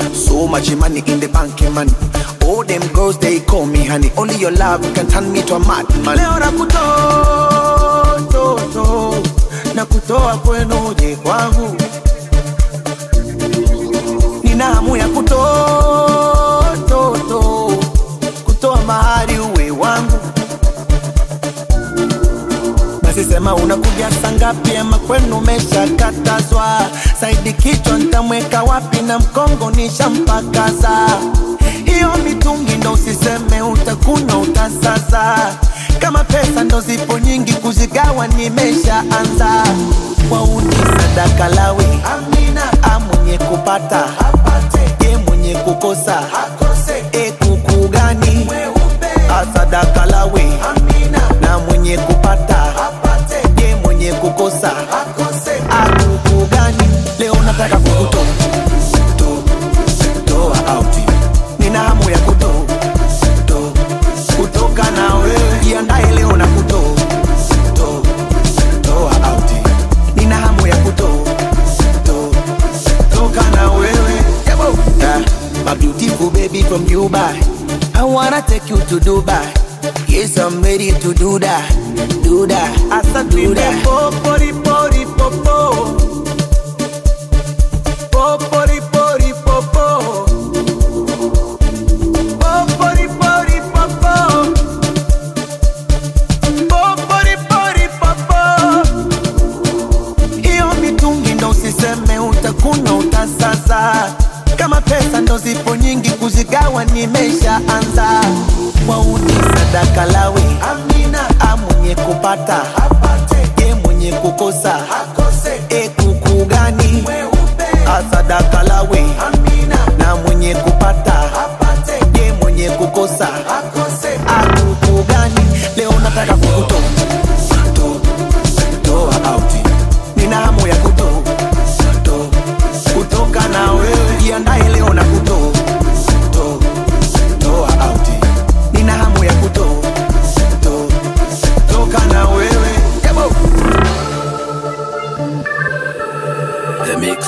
So much money in the bank, money. All them girls they call me honey. Only your love can turn me to a madman. Leo nakutoa toto, nakutoa kwenu je kwangu. Nina hamu ya kutoa toto, kutoa mahari uwe wangu. Basi sema unakuja saa ngapi ama kwenu umeshakatazwa? Saidi kichwa ntamweka wapi na mkongo nishampakaza. Hiyo mitungi ndo usiseme utakunywa utasaza. Kama pesa ndo zipo nyingi kuzigawa nimeshaanza. Wauni sadaka lawi Amina, a mwenye kupata apate, ye mwenye kukosa akose. E kuku gani asadaka lawi Amina, na mwenye kupata apate, ye mwenye kukosa akose. Akuku gani leo nataka kukutoa to- toa out nina hamu ya kuto to kutoka na wewe jiandae leo na kuto to toa out nina hamu ya kuto to toka na wewe Yabo. Yeah. my beautiful baby from Dubai I wanna take you to Dubai Yes, I'm ready to do that, do that, asa do that. Popori, pori, popo. Popori, pori, popo. Popori, pori, popo. Popori, pori, popo. Hiyo mitungi ndo usiseme utakunywa utasaza. Kama pesa ndo zipo nyingi kuzigawa nimeshaanza. Wauni sadaka lawi Amina, a mwenye kupata apate, ye mwenye kukosa akose. E kuku gani asadaka lawi Amina, na mwenye kupata apate, ye mwenye kukosa akose. Akuku gani leo nataka kukutoa to- toa out nina hamu ya kuto to kutoka na wewe jiandae leo na kuto to toa out nina hamu ya kuto to toka na wewe Yabo. The Mix.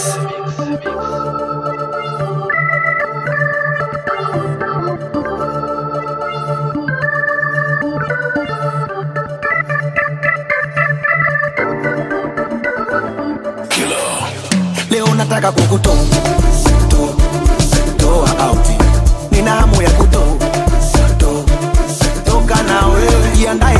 leo nataka kukuto to toa out nina hamu ya kuto to toka na wewe jiandae